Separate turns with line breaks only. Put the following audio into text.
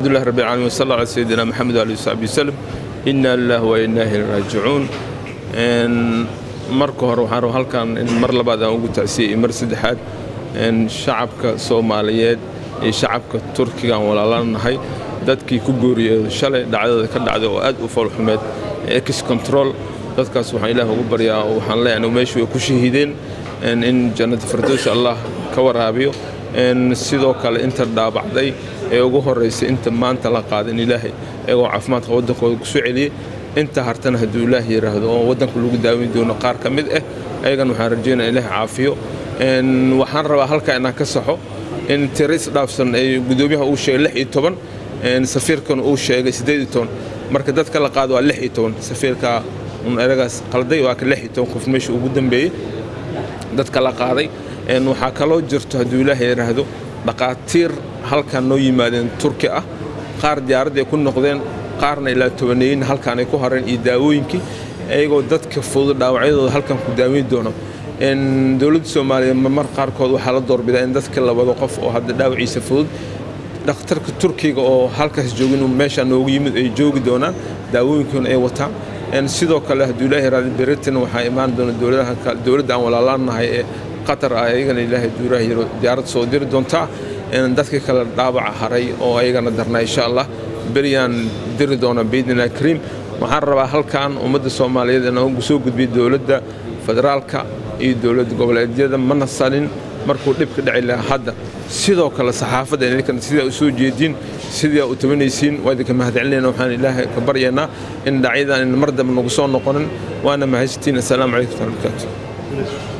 alhamdulilah rabbi alamiin wasal ala sayidina maxamed ali saxbi wasalam inna lillahi wa inna ilayhi raajicuun marka hore waxaan rabaa halkan in mar labaad aan ugu tacsiyey mar saddexaad shacabka soomaaliyeed iyo shacabka turkiga aan walaalanahay dadkii ku gooriyey shalay dhacdada ka dhacday oo aad u foolxumeed ex control dadkaas waxaan ilaah ugu baryaa oo waxaan leenahay meeshu way ku shahiideen in jannada firdowsi allah ka waraabiyo sidoo kale inta dhaabacday ee ugu horeysay inta maanta la qaadan ilaahay iyagoo caafimaadka waddankooda ku soo celiyey inta hartana hadduu ilaah yidhaahdo oo waddanka lagu daaweyn doono qaar ka mid ah ayagana waxaan rajaynaya ilaah caafiyo waxaan rabaa halkaa inaan ka saxo in tiris dhaafsan ay gudoomiyaha uu sheegay lix iyo toban safiirkan uu sheegay siddeed iyo toban marka dadka la qaado waa lix iyo toban safiirka un eragaas qalday waa ka lix iyo toban qof meesha ugu dambeeyey dadka la qaaday waxaa kaloo jirto hadduu ilaah yidhaahdo dhaqaatiir halkan noo yimaadeen turki ah qaar diyaaradda ay ku noqdeen qaarna ilaa tobaneeyin halkaan ay ku hareen iyo daawooyinkii iyagoo dadka fudud dhaawacyadooda halkan ku daaweyn doono dowladda soomaaliya mar qaarkood waxaa la doorbidaa in dadka la wado qof oo hadda dhaawaciisa fudud dhakhtarka turkiga oo halkaas joogin meeshaa noogu yimid ay joogi doonaan daawooyinkoona ay wataan sidoo kale hadduu ilaahi raadi beritan waxaa imaan doona dowladda aan walaalaanahay ee qatar ah ayagana ilaahay duuraha yiro diyaarad soo diri doontaa dadka kale dhaawaca haray oo ayagana darnaa insha allah beriyaan diri doona biidnillah kariim waxaan rabaa halkan ummadda soomaaliyeed inaan soo gudbiyo dowladda federaalka iyo dowlad goboleedyada mana salin markuu dhib ka dhici lahaa hadda sidoo kale saxaafadda idinkan sidaa u soo jeediin sidaa u tabanaysiin waa idinka mahadcelinayna waxaan ilaahay ka baryaynaa in dhacyadan in mar dambe nagu soo noqonin waana mahadsantiin assalaamu calaykum waraxmatullahi